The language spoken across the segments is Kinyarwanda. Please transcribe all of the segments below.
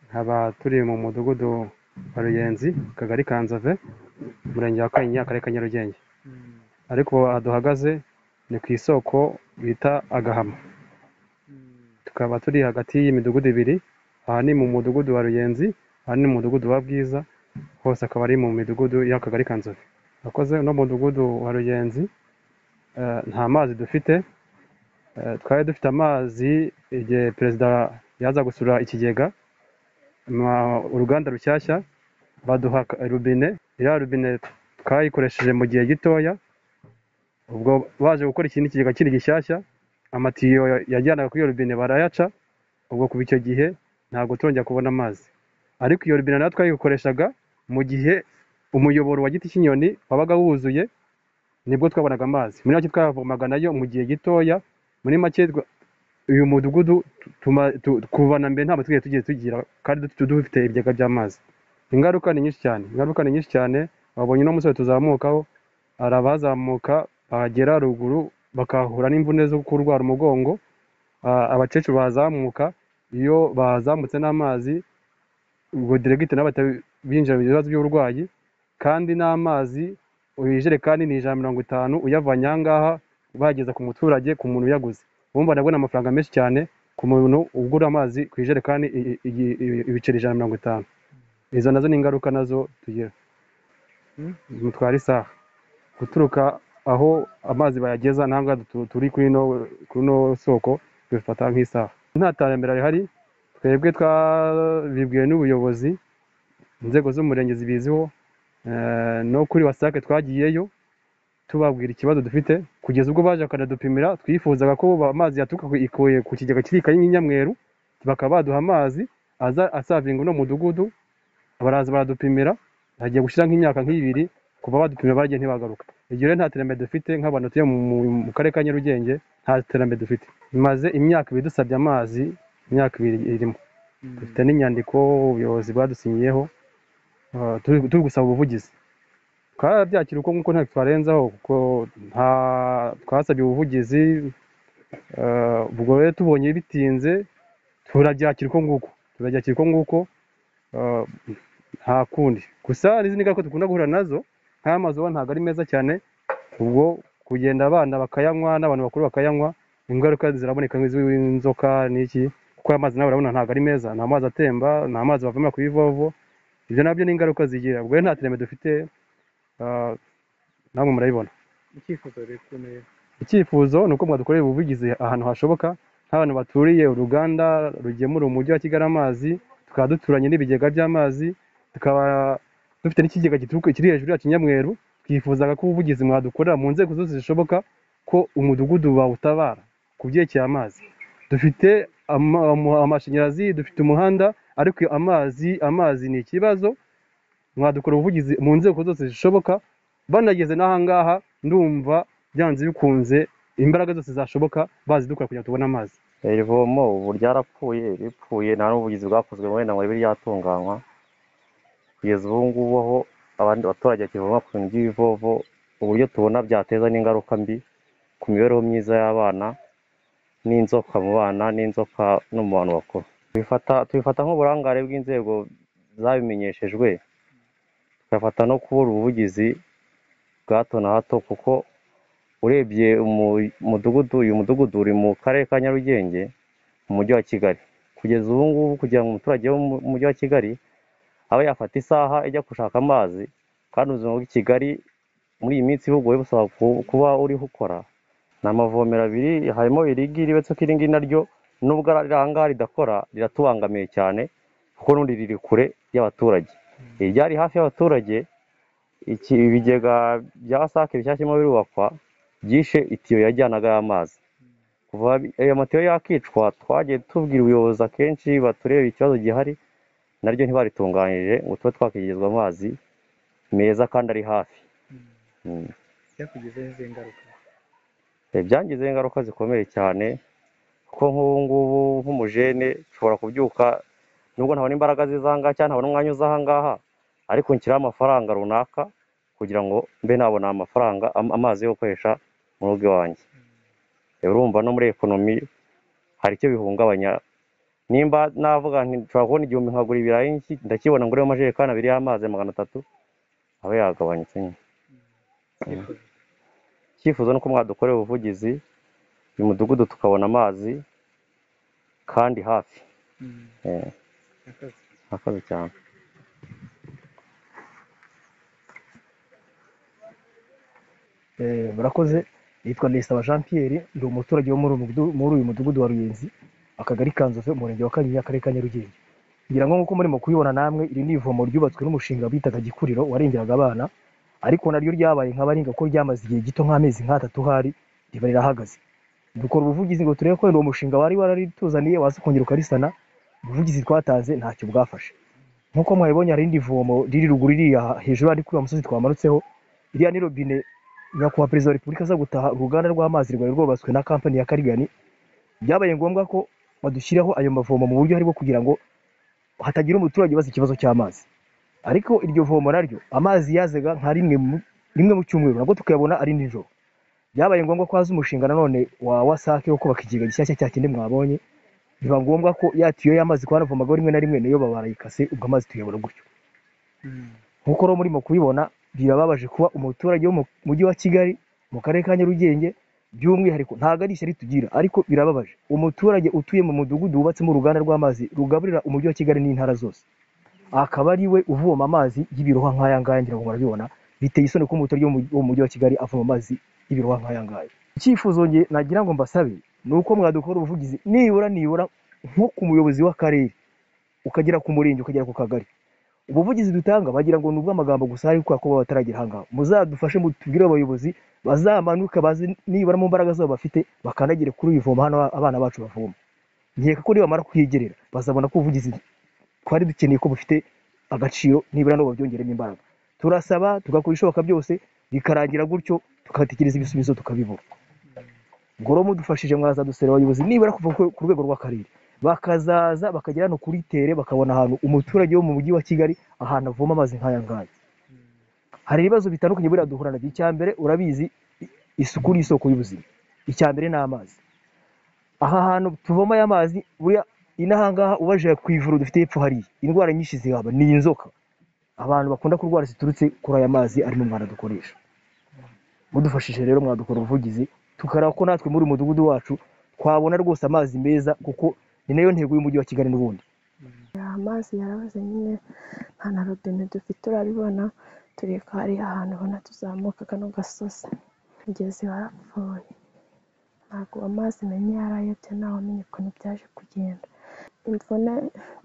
nkaba turi mu mudugudu wa Ruyenzi akagari ka Nzove umurenge wa Kanyinya akarere ka Nyarugenge ariko aha duhagaze ni ku isoko bita Agahama tukaba turi hagati y'imidugudu ibiri aha ni mu mudugudu wa Ruyenzi aha ni mu mudugudu wa Bwiza hose akaba ari mu midugudu y'akagari ka Nzove akoze no mu mudugudu wa Ruyenzi eh, nta mazi dufite Eh, twari dufite amazi igihe perezida yaza gusura ikigega ma- uruganda rushyashya baduha ka- rubine iriya rubine twayikoresheje mu gihe gitoya ubwo baje gukora ikindi kigega kiri gishyashya amatiyo ya- yajyanaga kuri iyo rubine barayaca ubwo kuva icyo gihe ntabwo turongera kubona amazi ariko iyo rubine nayo twayikoreshaga mu gihe umuyoboro wa giti cy'inyoni wabaga wuzuye nibwo twabonaga amazi muri make twavomaga nayo mu gihe gitoya muri make twa- uyu mudugudu tu- tuma- tu- kuva na mbere ntabwo twigeze tugiye tugira kandi du- dufite ibigega by'amazi ingaruka ni nyinshi cyane ingaruka ni nyinshi cyane wabonye uno musore tuzamukaho hari abazamuka bagera ruguru bakahura n'imvune zo kurwara umugongo Ah, abakecuru bazamuka iyo bazamutse n'amazi ubwo diregite nabo binjira mu bibazo by'uburwayi kandi n'amazi ijerekani ni ijana na mirongo itanu uyavanye aha ngaha bageza ku muturage ku muntu uyaguze wumva nabwo ni amafaranga menshi cyane ku muntu ugura amazi ku ijerekani i- i- i- i- ibiceri ijana na mirongo itanu izo nazo ni ingaruka nazo tugira mutwara isaha guturuka aho amazi bayageza nta ngaha tu- turi kuri ino kuri ino soko bifata nk'isaha nta terambere rihari twebwe twabibwiwe n'ubuyobozi inzego z'umurenge zibiziho eh, no kuri wasake twagiyeyo tubabwira ikibazo dufite kugeza ubwo baje bakanadupimira twifuzaga ko ba- amazi yaturuka ku- ikuye ku kigega kiri i nyamweru bakaba baduha amazi aza asavinga uno mudugudu baraza baradupimira hagiye gushira nk'imyaka nk'ibiri kuva badupimira bagiye ntibagaruka iryo rero nta terambere dufite nk'abantu tuye mu, mu, mu karere ka nyarugenge nta terambere dufite maze imyaka ibiri dusabye amazi imyaka ibiri irimo dufite n'inyandiko ubuyobozi bwadusinyiyeho eh, turi turi gusaba ubuvugizi twarabyakira uko nguko ntacyo twarenzaho kuko nta twasabye ubuvugizi eh, ubwo rero tubonye bitinze turabyakira uko nguko turabyakira uko nguko eh, nta kundi gusa n'izindi ngaruka dukunda guhura nazo nk'aya mazi uba ntabwo ari meza cyane ubwo kugenda abana bakayanywa n'abantu bakuru bakayanywa ingaruka ziraboneka nk'iz'inzoka n'iki kuko aya mazi nawe urabona ntabwo ari meza ni amazi atemba ni amazi bavomera ku bivovo ibyo nabyo ni ingaruka zigira ubwo rero nta terambere dufite ah, namwe murabibona icyifuzo rikomeye icyifuzo ni uko mwadukorera ubuvugizi ahantu hashoboka nk'abantu baturiye uruganda rugemura umujyi wa kigali amazi tukaba duturanye n'ibigega by'amazi tukaba dufite n'ikigega gituruka kiri hejuru ya kinyamweru twifuzaga ko ubuvugizi mwadukorera mu nzego zose zishoboka ko umudugudu wawutabara ku byerekeye amazi dufite ama- ama- amashanyarazi dufite umuhanda ariko amazi amazi ni ikibazo mwadukora ubuvugizi mu nzego zose zishoboka banageze n'ahangaha ndumva byanze bikunze imbaraga zose zashoboka bazidukora kugira ngo tubone amazi iri vomo ubu ryarapfuye ripfuye nta n'ubuvugizi bwakozwe wenda ngo ribe ryatunganywa kugeza ubu ngubu aho abandi baturage bakivoma ku bintu by'ibivovo uburyo tubona byateza n'ingaruka mbi ku mibereho myiza y'abana n'inzoka mu bana n'inzoka no mu bantu bakuru tubifata tubifata nk'uburangare bw'inzego zabimenyeshejwe tugafata no kubura ubuvugizi bwa hato na hato kuko urebye umu- umudugudu uyu mudugudu uri mu karere ka nyarugenge mu mujyi wa kigali kugeza ubu ngubu kugira ngo umuturage wo mu mujyi wa kigali abe yafata isaha ijya gushaka amazi kandi ubuzima bw'i kigali muri iyi minsi bugoye busaba ku- kuba uriho ukora ni amavomero abiri harimo irigi ribetse ko iringi naryo nubwo ari aha ngaha ridakora riratubangamiye cyane kuko n'undi riri kure y'abaturage iryari hafi y'abaturage iki ibigega bya wasake bishyashya birimo birubakwa byishe itiyo yajyanaga y'amazi kuva ayo matiyo yakicwa twagiye tubwira ubuyobozi akenshi batureba ikibazo gihari naryo ntibaritunganije ngo tube twakigezwa amazi meza kandi ari hafi Mm. byakugizeho izi ngaruka Eh, byangizeho ingaruka zikomeye cyane kuko nk'ubu ngubu nk'umujene nshobora kubyuka nubwo ntabona imbaraga z'izangaha cyangwa ntabona umwanya uza aha ngaha ariko nshyiraho amafaranga runaka kugira ngo mbe nabona amafaranga am- amazi yo gukoresha mu rugo iwanjye Eh, urumva no muri ekonomi hari icyo bihungabanya nimba navuga nti nshobora kubona igihumbi nkagura ibirayi nki- ndakibona nguremo amajerekani abiri y'amazi magana atatu aba yagabanutse nyine icyifuzo icyifuzo ni uko mwadukorera ubuvugizi uyu mudugudu tukabona amazi kandi hafi Mm. Eh. Akazi. murakoze cyane Eh, murakoze yitwa Nesaba Jean Pierre ndi umuturage wo muri uyu mudu- muri uyu mudugudu wa Ruyenzi akagari ka Nzove umurenge wa Kanyinya akarere ka Nyarugenge ngira ngo nk'uko murimo kubibona namwe iri ni ivomo ryubatswe n'umushinga bitaga Gikuriro warengeraga abana ariko naryo ryabaye nka baringa ko ryamaze igihe gito nk'amezi nk'atatu hari riba rirahagaze dukora ubuvugizi ngo turebe ko wenda uwo mushinga wari wararituzaniye waza kongera ukarisana ubuvugizi twatanze ntacyo bwafashe nk'uko mwabibonye hari irindi vomo riri ruguru iriya hejuru ari kuri uwo musozi twamanutseho iriya ni robine nyakubahwa perezida wa repubulika aza gutaha uruganda rw'amazi rwari rwubatswe na kampani ya karigani byabaye ngombwa ko badushyiraho ayo mavomo mu buryo ari bwo kugira ngo hatagira umuturage ubaza ikibazo cy'amazi ariko iryo vomo naryo amazi yazaga nka rimwe mu- rimwe mu cyumweru nabwo tukayabona ari nijoro byabaye ngombwa ko haza umushinga nanone wa wasake wo kubaka ikigega gishyashya cya kindi mwabonye biba ngombwa ko ya tiyo y'amazi twanavomagaho rimwe na rimwe nayo baba barayikase ubwo amazi tuyabona gutyo Mm. nk'uko rero murimo kubibona birababaje kuba umuturage wo mu mujyi wa kigali mu karere ka nyarugenge by'umwihariko ntabwo ari ishyari tugira ariko birababaje umuturage utuye mu mudugudu wubatsemo uruganda rw'amazi rugaburira umujyi wa kigali n'intara zose akaba ari we uvoma amazi y'ibirohwa nk'aya ngaya ngira ngo murabibona biteye isoni ko umuturage wo mu mujyi- wo mu mujyi wa kigali avoma amazi y'ibirohwa nk'aya ngaya icyifuzo nge nagira ngo mbasabe ni uko mwadukora ubuvugizi nibura nibura nko ku muyobozi w'akarere ukagera ku murenge ukagera ku kagari ubuvugizi dutanga bagira ngo ni ubw'amagambo gusa ariko kubera ko baba bataragera aha ngaha muzadufashe mutubwire abayobozi bazamanuke baze nibura mu mbaraga zabo bafite bakanagire kuri uyu vomo hano abana bacu bavoma nkeka ko nibamara kuhigerera bazabona ko ubuvugizi twari dukeneye ko bufite agaciro nibura nabo babyongeremo imbaraga turasaba tugakora ibishoboka byose bikarangira gutyo tugatekereza ibisubizo tukabibura ngoro mudufashije mwazaduserera abayobozi nibura kuva ku ku rwego rw'akarere bakazaza bakagera hano kuri tere bakabona ahantu umuturage wo mu mujyi wa kigali ahantu avoma amazi nk'aya ngaya hari ibibazo bitandukanye buriya duhura nabyo icya mbere urabizi i- isuku ni isoko y'ubuzima icya mbere ni amazi aha hantu tuvoma aya mazi buriya inaha ngaha ubajije ku ivuriro dufite hepfo hariya indwara nyinshi zihaba ni inzoka abantu bakunda kurwara ziturutse kuri aya mazi ari mu mwanda dukoresha mudufashije rero mwadukora ubuvugizi tukareba ko natwe muri uyu mudugudu wacu twabona rwose amazi meza kuko ni nayo ntego y'umujyi wa kigali n'ubundi amazi yarabuze nyine nta na robine dufite urabibona turi ko hari ahantu ubona tuzamuka kano gasozi umugezi warapfuye ntabwo amazi menye yarayobye ntawamenye ukuntu byaje kugenda imvune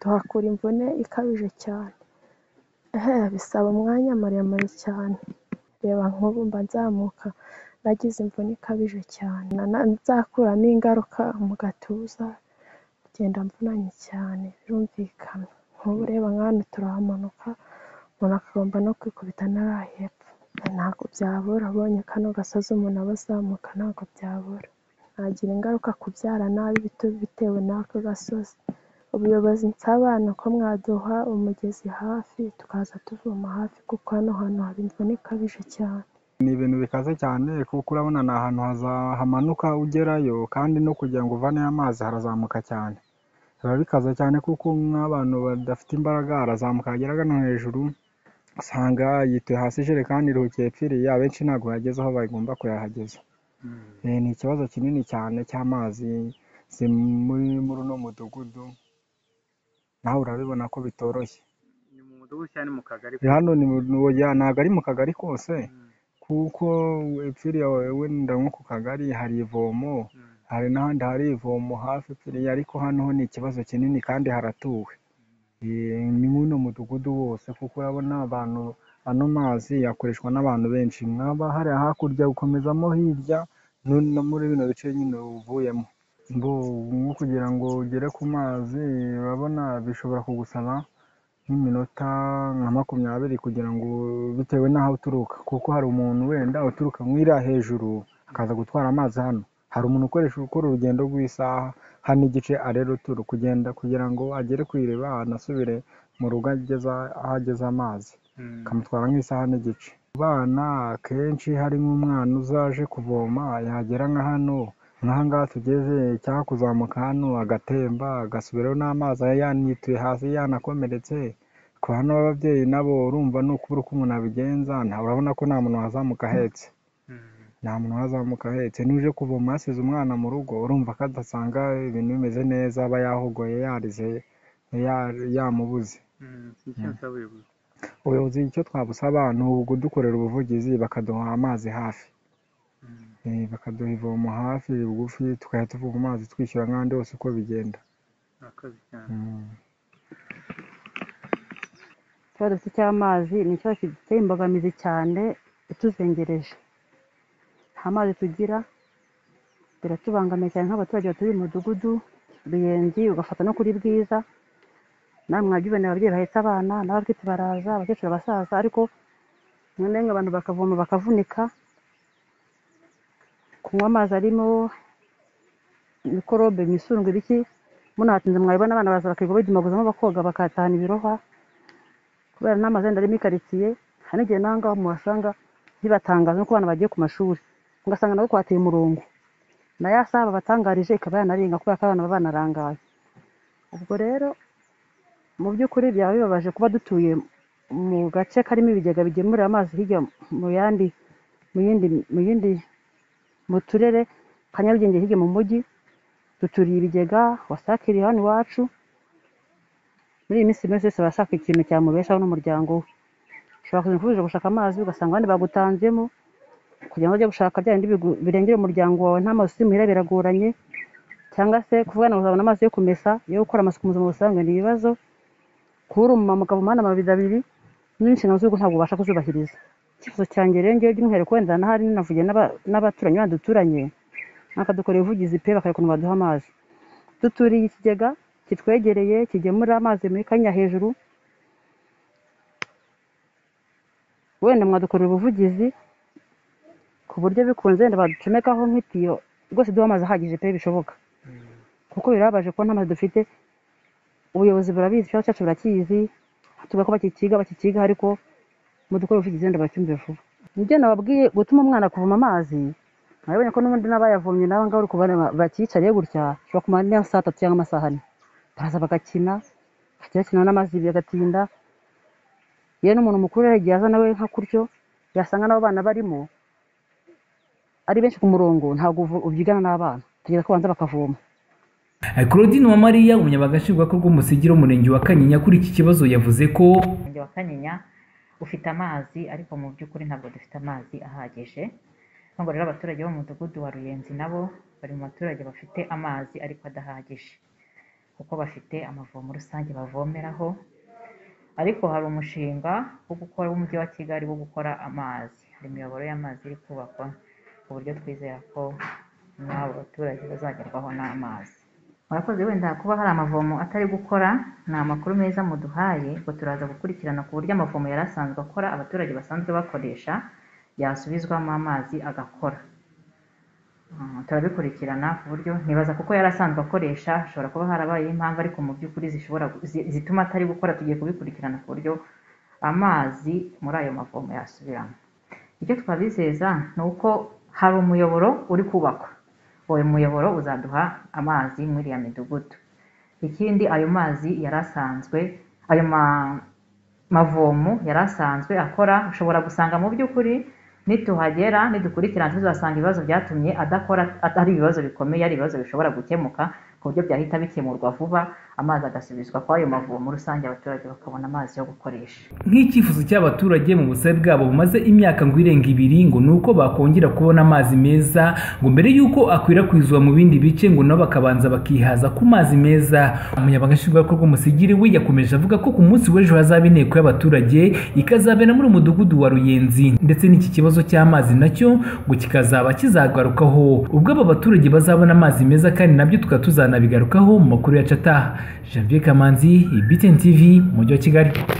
tuhakura imvune ikabije cyane ehe bisaba umwanya muremure cyane reba nk'ubu mba nzamuka nagize imvune ikabije cyane na- na- nzakuramo ingaruka mu gatuza ngenda mvunanye cyane birumvikana nk'ubu ureba nk'ahantu turahamanuka umuntu akagomba no kwikubita n'arahepfo ntabwo byabura ubonye kano gasozi umuntu aba azamuka ntabwo byabura nagira ingaruka kubyara nabi bitu- bitewe n'ako gasozi ubuyobozi nsaba ni uko mwaduha umugezi hafi tukaza tuvoma hafi kuko hano hantu haba imvune ikabije cyane ni ibintu bikaze cyane kuko urabona ni ahantu haza- hamanuka ugerayo kandi no kugira ngo uvaneyo amazi harazamuka cyane biba bikaze cyane kuko nk'abantu badafite imbaraga harazamuka hagera hagana hejuru usanga yituye hasi ijerekani iruhukiye ipfiriye abenshi ntabwo bageze aho bagomba kuyahageza Eh, ni ikibazo kinini cyane cy'amazi si muri muri uno mudugudu nawe urabibona ko bitoroshye ni mu mudugudu cyangwa ni mu kagari hano ni mu- ni- ya, ntabwo ari mu kagari kose kuko epfiriya wenda nko ku kagari hari ivomo Mm. hari n'ahandi hari ivomo hafi epfiriya ariko hano ho ni ikibazo kinini kandi haratuwe Eh, ni muno mudugudu wose kuko urabona abantu ano mazi yakoreshwa n'abantu benshi mwaba hari hakurya gukomezamo hirya no- no muri bino bice nyine uvuyemo Mbo, nko kugira ngo ugere ku mazi urabona bishobora kugusaba nk'iminota nka makumyabiri kugira ngo bitewe n'aho uturuka kuko hari umuntu wenda uturuka mu iriya hejuru akaza gutwara amazi hano hari umuntu ukoresha ukora urugendo rw'isaha hano igice arera uturu kugenda kugira ngo agere ku iriba anasubire mu rugo ageza aho ageza amazi Mm. akamutwara nk'isaha n'igice abana akenshi hari nk'umwana uzaje kuvoma yagera nka hano nk'aha ngaha tugeze cyangwa kuzamuka hano agatemba agasubirayo n'amazi aba yanituye hasi yanakomeretse ku hano ababyeyi nabo urumva ni ukubura uko umuntu abigenza nta- urabona ko nta muntu wazamuka ahetse nta muntu wazamuka ahetse n'uje kuvoma yasize umwana mu rugo urumva ko adasanga ibintu bimeze neza aba yahogoye yarize ya- yamubuze icyo nsaba ubuyobozi ubuyobozi icyo twabusaba ni ukudukorera ubuvugizi bakaduha amazi hafi Eh, bakaduha ivomo hafi bugufi tukajya tuvoma amazi twishyura nk'ahandi hose uko bigenda murakoze cyane Mm. ikibazo dufite cy'amazi ni ikibazo giteye imbogamizi cyane ituzengereje nta mazi tugira biratubangamiye cyane nk'abaturage batuye mu mudugudu ruyenzi ugafata no kuri bwiza namwe mwabyiboneye ababyeyi bahetse abana n'abafite baraza abakecuru abasaza ariko rimwe na rimwe abantu bakavoma bakavunika kunywa amazi arimo mikorobe imisundwe ibiki munahatinze mwabibona abana baza bakirirwa bidumaguzamo bakoga bakatahana ibirohwa kubera n'amazi yenda arimo ikaritsiye hari n'igihe n'aho ngaho muhasanga ntibatangaza nuko abana bagiye ku mashuri ugasanga nabo kwateye umurongo na ya saha babatangarije ikaba yanarenga kubera ko abana baba banarangaye ubwo rero mu by'ukuri byaba bibabaje kuba dutuye mu gace karimo ibigega bigemurira amazi hirya mu yandi mu yindi mu yindi mu turere ka nyarugenge hirya mu mujyi duturiye ibigega wasake iri hano iwacu muri iyi minsi buri wese barashaka ikintu cyamubeshaho n'umuryango we ushobora kujya kujya gushaka amazi ugasanga abandi bagutanzemo kugira ngo ujye gushaka bya bindi bigu- birengera umuryango wawe nta mazi usimuhira biragoranye cyangwa se kuvuga ngo uzabona amazi yo kumesa yo gukora amasuku mu buzima busanzwe ni ibibazo kubura umumama ukavoma amabido abiri n'inshingano z'urugo ntabwo ubasha kuzubahiriza icyifuzo cyanjye rero ngewe by'umwihariko wenda n'ahari ninavugiye n'aba- n'abaturanyi bandi duturanye bakadukorera ubuvugizi pe bakareka ukuntu baduha amazi duturiye ikigega kitwegereye kigemura amazi muri kanya hejuru wenda mwadukorera ubuvugizi ku buryo bikunze wenda baducomekaho nk'itiyo rwose duha amazi ahagije pe bishoboka kuko birababaje kuba nta mazi dufite ubuyobozi burabizi ikibazo cyacu burakizi tuvuga ko bakikiga bakikiga ariko mudukore ubuvugizi wenda bacyumve vuba nibyo nababwiye gutuma umwana kuvoma amazi murabona ko n'ubundi n'abayavomye n'aba ngaba uri kubona bakiyicariye gutya bashobora kumara n'iyo saa tatu cyangwa amasaha ane baraza bagakina bakajya bakina n'amazi bagatinda yewe n'umuntu mukuru rero igihe aza nawe nka kuryo yasanga n'abo bana barimo ari benshi ku murongo ntabwo uvu- ubyigana n'abana tegereza ko banza bakavoma Claudine Uwamariya umunyamabanga nshingwabikorwa w'umusigire w'umurenge wa Kanyinya kuri iki kibazo yavuze ko Umurenge wa Kanyinya ufite amazi ariko mu by'ukuri ntabwo dufite amazi ahagije nubwo rero abaturage bo mu mudugudu wa Ruyenzi nabo bari mu baturage bafite amazi ariko adahagije kuko bafite amavomo rusange bavomeraho ariko hari umushinga wo gukora w'umujyi wa Kigali wo gukora amazi hari imiyoboro y'amazi iri kubakwa ku buryo twizera ko n'abo baturage bazagerwaho n'amazi murakoze wenda kuba hari amavomo atari gukora ni amakuru meza muduhaye ngo turaza gukurikirana ku buryo amavomo yari asanzwe akora abaturage basanzwe bakoresha yasubizwamo amazi agakora Mm, turabikurikirana ku buryo nibaza kuko yari asanzwe akoresha hashobora kuba harabayeho impamvu ariko mu by'ukuri zishobora gu- zi- zituma atari gukora tugiye kubikurikirana ku buryo amazi muri ayo mavomo yasubiramo icyo twabizeza ni uko hari umuyoboro uri kubakwa uwo muyoboro uzaduha amazi muri iriya midugudu ikindi ayo mazi yari asanzwe ayo ma- mavomo yari asanzwe akora ushobora gusanga mu by'ukuri nituhagera nidukurikirana tuzasanga ibibazo byatumye adakora atari ibibazo bikomeye ari ibibazo bishobora gukemuka ku buryo byahita bikemurwa vuba amazi agasubizwa kuri ayo mavomo rusange abaturage bakabona amazi yo gukoresha nk'icyifuzo cy'abaturage mu busabe bwabo bumaze imyaka ngo irenga ibiri ngo ni uko bakongera kubona amazi meza ngo mbere y'uko akwirakwizwa mu bindi bice ngo nabo bakabanza bakihaza ku mazi meza umunyamabanga nshingwabikorwa w'umusigire we yakomeje avuga ko ku munsi w'ejo hazaba inteko y'abaturage ikazabera muri uyu mudugudu wa ruyenzi ndetse n'iki kibazo cy'amazi nacyo ngo kikazaba kizagarukaho ubwo aba baturage bazabona amazi meza kandi nabyo tukaba tuzanabigarukaho mu makuru yacu ataha janvier kamanzi ibitn tv umujyi wa kigali